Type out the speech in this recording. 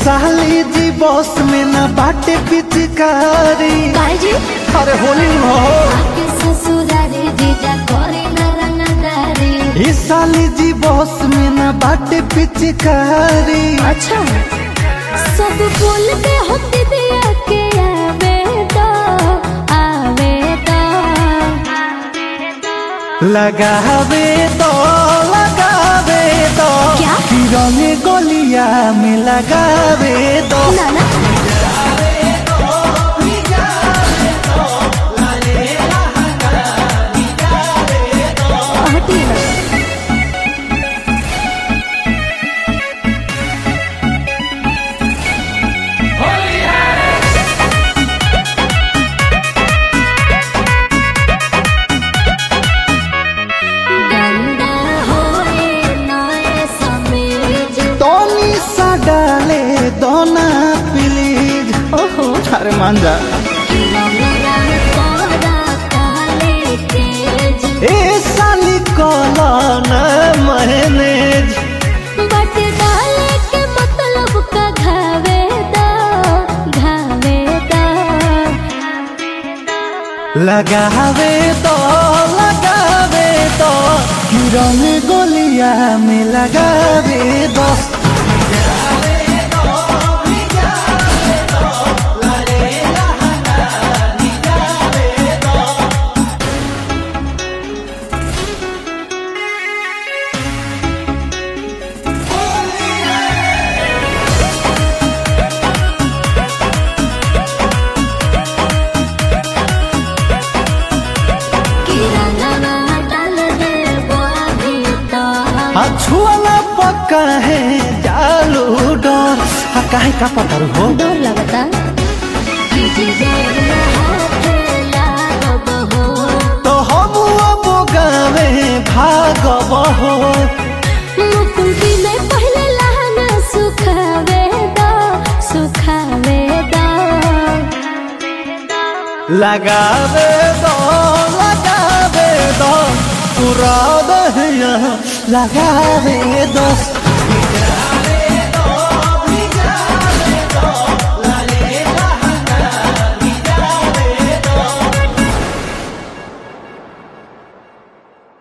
साली जी बॉस में ना बाटे पिचकारी काहे जी अरे होली हो आके ससुरारे जीजा करे न रंगदारी ये साली जी बॉस में ना बाटे पिचकारी अच्छा सब बोलते होते दिया के आवे तो आवे तो लगावे तो लगावे तो क्या? रंग गोलिया में लगावे तो ना ना हटिए ना गंदा होए नए समीज टोनी सा डाले दोना प्लीज ओहो अरे मान जा रंगरा तोरा काले तेज ए साली कोला न मैनेज बट डाले के मतलब का घावे दा घावे दा लगावे तो लगावे तो रंग गोलिया में लगावे दो कि रंगवा डाल दे बोभी तो छुआला पक्का है जालू डर आ काहे का पतर हो डर लगता कि जीजा हाथ लागब हो तो हम अब गावे भागब हो मुकुल में पहले लहंगा सुखावे दा सुखावे दा लगावे दो लगावे दो पूरा दहिया लगावे दो